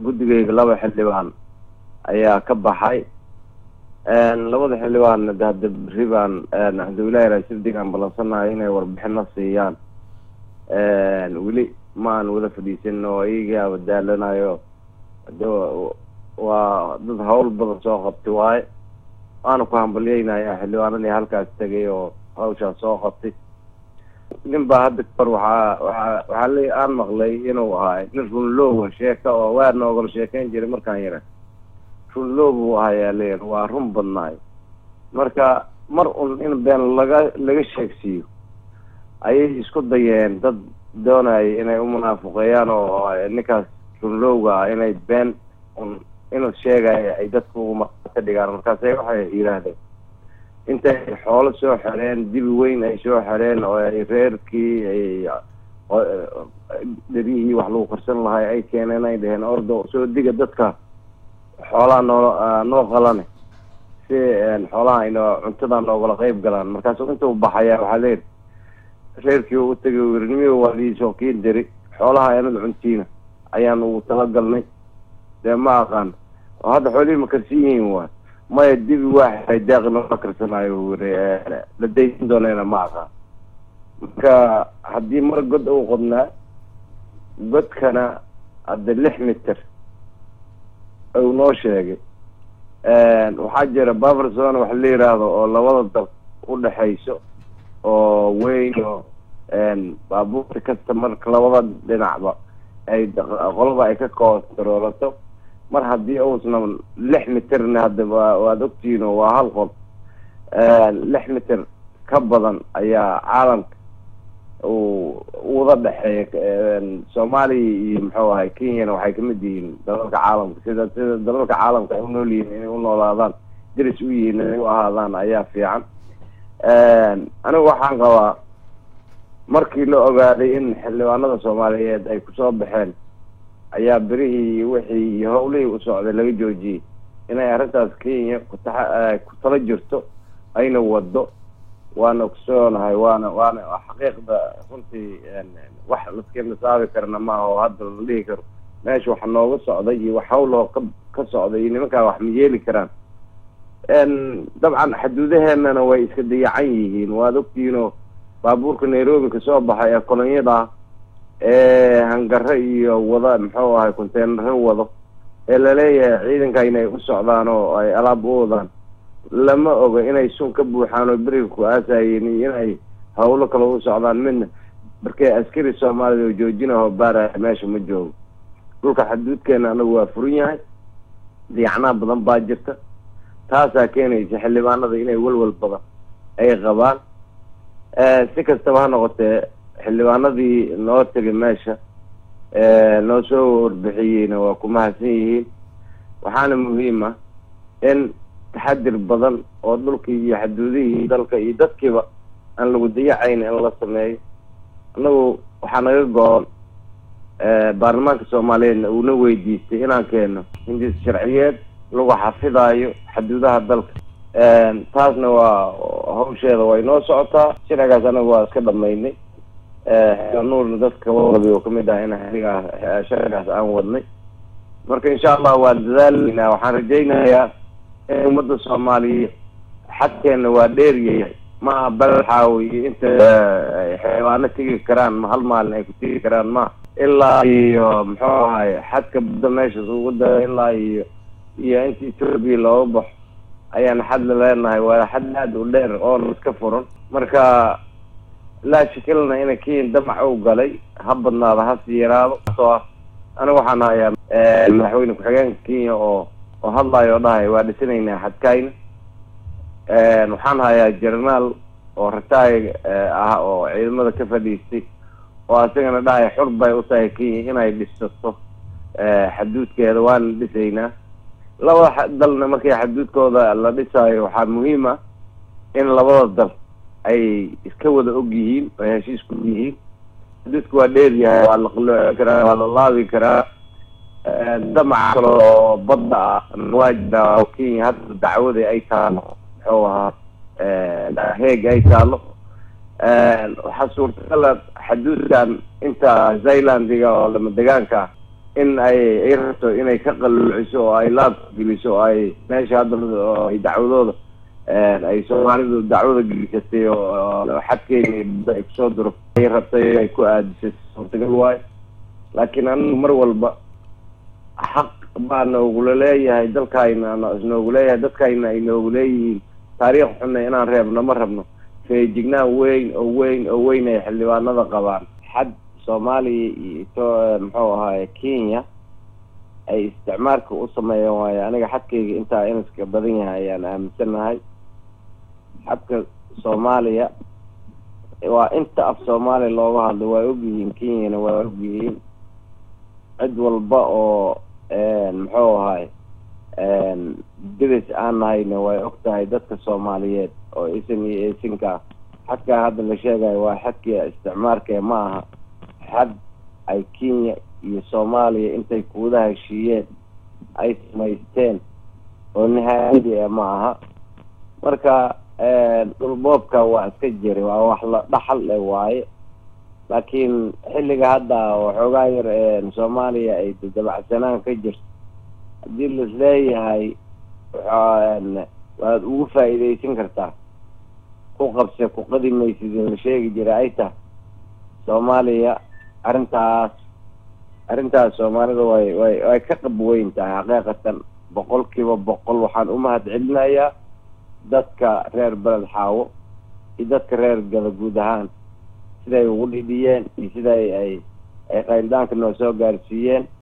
guddigayga laba xildhibaan ayaa ka baxay labada xildhibaan de hadda berri baan alxamdulilahi raasibdigaan balansanayo inay warbixino siiyaan weli ma aan wada fadhiisan oo iyagaa badaalanayo de waa dad hawl badan soo qabtay waaye waana ku hambalyeynaya xildhibaanadii halkaas tegay oo hawshaas soo qabtay nin baa hadda kor waxaa waaa waxaa le aan maqlay inuu ahay nin runloowa sheeka oo waa noogala sheekeyn jiray markaan yara runloow buu ahayaa leeyahay waa run badnaay marka mar un in been laga laga sheegsiiyo ayay isku dayeen dad doonaya inay umunaafuqeeyaan oo ninkaas runlowga ah inay been un inuu sheegaya ay dadku ka dhigaan markaase waxay yidhaahdeen intay xoolo soo xereen dibi weyn ay soo xereen oo ay reerkii ay dheryihii wax lagu qarsan lahay ay keeneen ay dheheen ordo soo diga dadka xoolaha noo noo qalane si xoolaha ayno cuntada noogala qeyb galaan markaasu intuu baxayaa waxaa leeyihi reerkii u tagay wirnimiga waa liisoo kii diri xoolaha anad cuntiina ayaan ugu talagalnay dee ma aqaan oo hadda xoolihii ma karsan yihiin waay maya dibi waa xeray daaqina la karsanaayo wiri la daysan doonayna ma aqaan marka haddii mar god uu qodnaa godkana hadda lix mitir uu noo sheegay waxaa jira baverzone wax la yiraahdo oo labada dal udhexayso oo weyn oo baabuurta kasta marka labada dhinacba ay qolaba ay ka koontaroolato mar haddii uusna lix mitirna hadda wa waad ogtihiin oo waa hal qol lix mitir ka badan ayaa caalamka uu wada dhexeeya soomaaliya iyo muxuu ahay kenyana waxay kamid yihiin dalalka caalamka sida sida dalalka caalamka ay unool yihiin inay unoolaadaan deris u yihiin inay u ahaadaan ayaa fiican anigu waxaan qabaa markii la ogaaday in xildhibaanada soomaaliyeed ay kusoo baxeen ayaa berihii iyo wixii iyo hawlihii u socday laga joojiyey inay arrintaas kenya kutaa ku tala jirto ayna wado waana ogsoonahay waana waana xaqiiqda runtii wax laska misaabi karna maaha oo hadda la dhihi karo meesha wax nooga socday iyo wax hawloo ka ka socday iyo nimankaa wax ma yeeli karaan dabcan xaduudaheenana way iska dayacan yihiin waad ogtihiinoo baabuurka nairobi kasoo baxay ee kolonyada ee hangare iyo wada muxuu ahay conteenaro wado ee laleeyahay ciidanka inay u socdaan oo ay alaab u wadaan lama oga inay sun ka buuxaan oo beriga ku aasayeen iyo inay hawlo kale u socdaan midna markee askari soomaalida oo joojinaho baaraya meesha ma joogo dhulka xaduudkeena anagu waa furan yahay diyacnaa badan baa jirta taasaa keenaysa xildhibaanada inay walwal badan ay qabaan si kastaba ha noqotee xildhibaanadii noo tegay meesha noo soo warbixiyeyna waa ku mahadsan yihiin waxaana muhiim ah in taxadir badan oo dhulkii iyo xaduudihii dalka iyo dadkiiba aan lagu dayacayn in la sameeyo annagu waxaa naga go-on baarlamaanka soomaaliyeedna uuna weydiistay inaan keeno hindis sharciyeed lagu xafidaayo xaduudaha dalka taasna waa hawsheeda way noo socotaa sharcigaas anaga waa iska dhamaynay nuurna dadka wadabi oo kamid ah in xiligaa sharcigaas aan wadnay marka insha allah waa dadaalaynaa waxaan rajaynayaa in ummadda soomaaliyeed xadkeena waa dheeryahay ma balxaaw iyo inta xeebaano tegi karaan ma hal maalin ay ku tegi karaan ma ilaa iyo muxuu ahay xadka badda meeshaas ugu da ilaa iyo iyo inta ethoobia looga baxo ayaan xad la leenahay waa xad aada u dheer oona iska furan marka laa shakilna ina kenya damac u galay ha badnaado hasi yaraado soo ah aniga waxaan hayaa madaxweyne ku-xigeenka kenya oo oo hadlayo oo dhahay waa dhisanaynaa xadkayna waxaan hayaa jernaal oo rataay ah oo ciidamada ka fadhiistay oo asagana dhahay xur bay u tahay kenya inay dhisato xaduudkeeda waana dhisaynaa labada dalna markii xaduudkooda la dhisaayo waxaa muhiim ah in labada dal ay iska wada og yihiin oo heshiis ku yihiin xaduudka waa dheer yahay waa la qalooci karaa waa la laabi karaa damac kale oo badda ah waa jiraa oo kenya hadda dacwada ay taalo muxuu ahaa heeg ay taalo waxaa suurtagala xaduudkan inta zailandiga oo lama degaanka ah in ay ay rabto inay ka qalluuciso oo ay laabka geliso oo ay meesha hadda oo ay dacwadooda ay soomaalidu dacwada gelisatay oo xadkeena badda ay kusoo duro ay rabtay ay ku aadisay suurtagal waayo laakiin anigu mar walba xaq baa noogula leeyahay dalkayna noogu leeyahay dadkayna ay noogu leeyihiin taariikh xunna inaan reebno ma rabno feejignaan weyn oo weyn oo weyn ay xildhibaanada qabaan xad soomaaliya iyo to muxuu ahaaye kenya ay isticmaalka u sameeyeen waayo aniga xadkayga intaa inaska badan yahay ayaan aaminsanahay xadka soomaaliya waa inta af soomaaliya looga hadlo waa ogyihiin kenyana waa ogyihiin cid walba oo muxuu ahay diris aan nahayna way og tahay dadka soomaaliyeed oo isan iyo eesinka xadkaa hadda la sheegayo waa xadkii isticmaalkee ma aha xad ay kenya iyo soomaaliya intay kuwada heshiiyeen ay samaysteen oo nihaayadii e ma aha marka dhulboobka waa iska jiri waa wax la dhaxal le waaye laakiin xilliga hadda waxoogaa yar soomaaliya ay dabacsanaan ka jirto haddii laisleeyahay waad ugu faa'iidaysan kartaa ku qabse ku qadi maysid la sheegi jira ay tahay soomaaliya arrintaas arrintaas soomaalida way way way ka qab weyn tahay xaqiiqatan boqol kiiba boqol waxaan u mahad celinayaa dadka reer beled xaawo iyo dadka reer gada guud ahaan siday ugu dhidhiyeen iyo siday ay ay qayldaanka noo soo gaarsiiyeen